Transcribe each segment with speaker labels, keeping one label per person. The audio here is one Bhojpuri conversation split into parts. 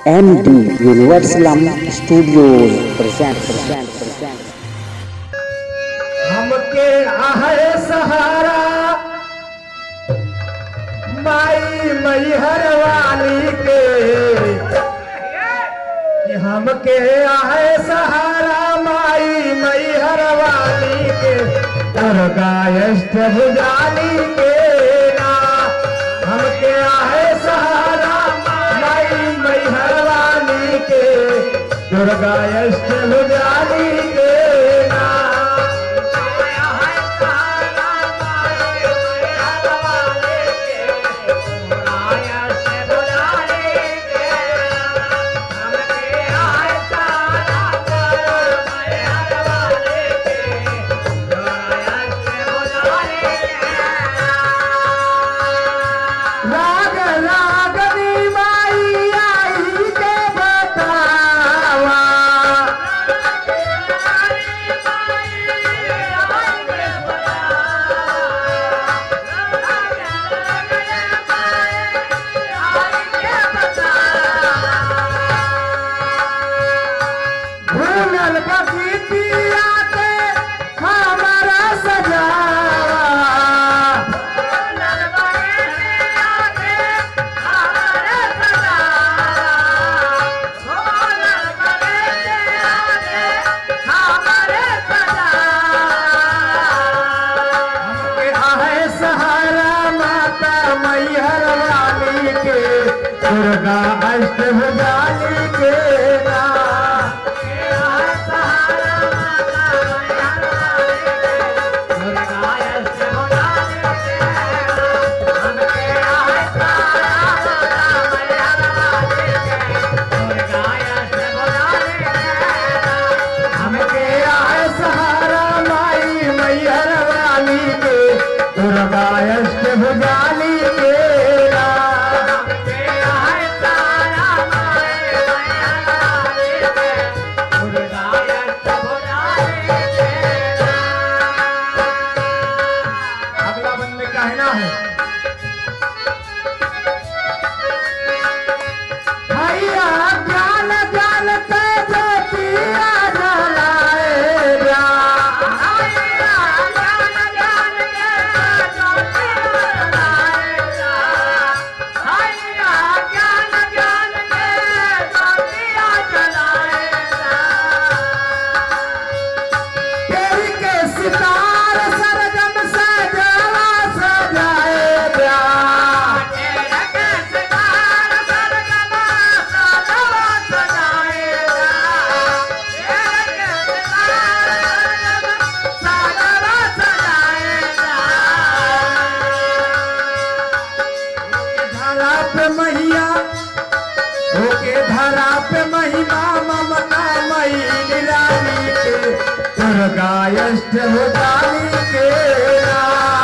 Speaker 1: MD Universal Studios present present present
Speaker 2: हमके आहे सहारा माई मैहर वाली के कि हमके आहे सहारा माई मैहर वाली के दुर्गा अष्टभुजाली के ना हमके आहे सहारा माई मैहर वाली के दुर्गा अष्टभुजाली के ना राग रागनी माई आई के बतावा भूलल बगीतिया के हमारा सजावा हमके आहे सहारा माता मैहर वाली के दुर्गा अष्टभुजाली के ना हमके आहे सहारा माई मैहर वाली के दुर्गा अष्टभुजाली के ना अगला बंद में कहना है भैया ज्ञान ज्ञान के ज्योतिया जलाए जा तेरी के सितार सरगम सजावा सजाए जा धरा पे मैया होके धरा पे महिमा ममता मई निराली के दुर्गा अष्टभुजाली के ना।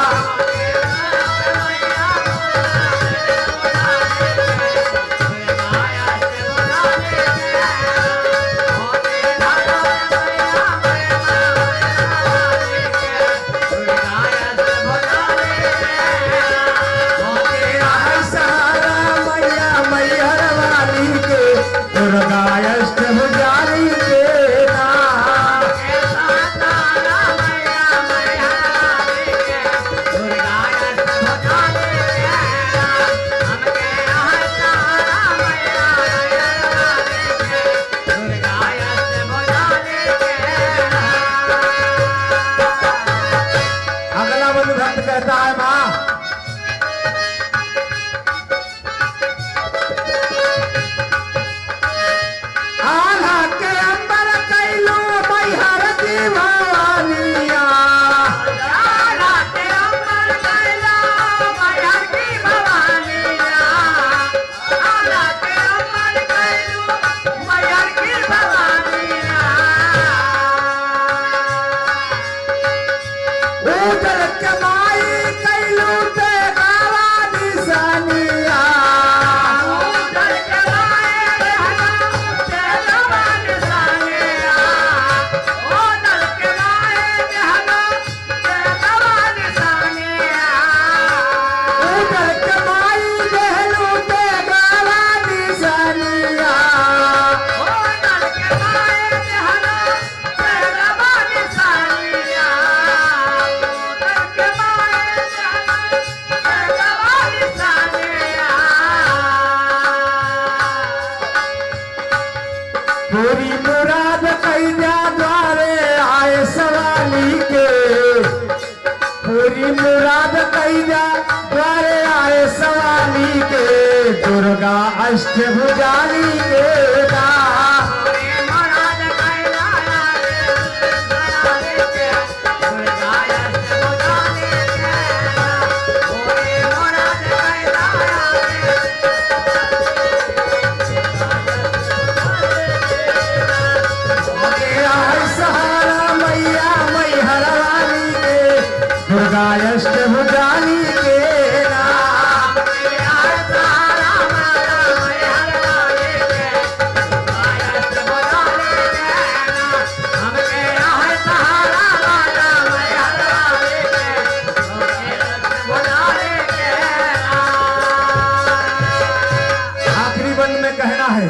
Speaker 2: होके आहे सहारा मैया मैहर वाली के दुर्गा अष्टभुजाली के ना। दुर्गा अष्टभुजानी के ना मेरा है सहारा मैया मैहर वाली के दुर्गा अष्टभुजानी के ना आखिरी बंद में कहना है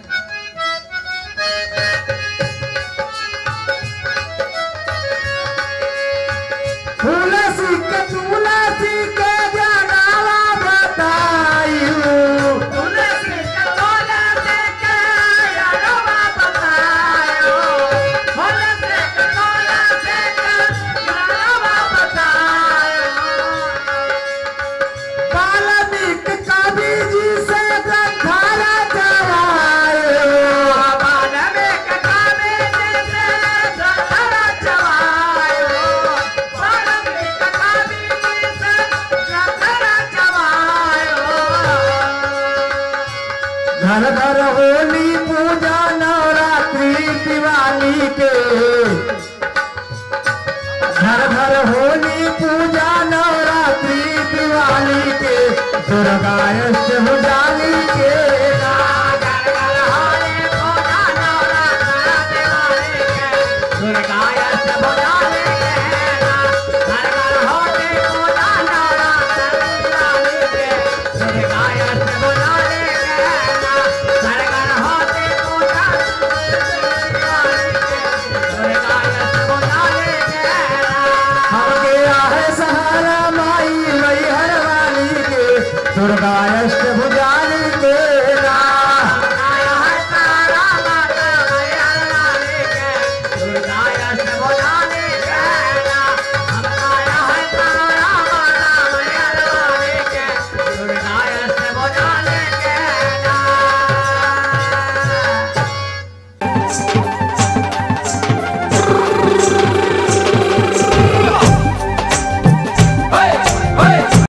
Speaker 2: तुलसी के तुलसी के जनावा बतायू वाल्मीकि कवि जी से ग्रंथारा चढ़ायो घर घर होली पूजा नवरात्रि दिवाली के घर घर होली पूजा नवरात्रि दिवाली के दुर्गा अष्टभुजाली के हमके आहे सहारा माई मैहर वाली के दुर्गा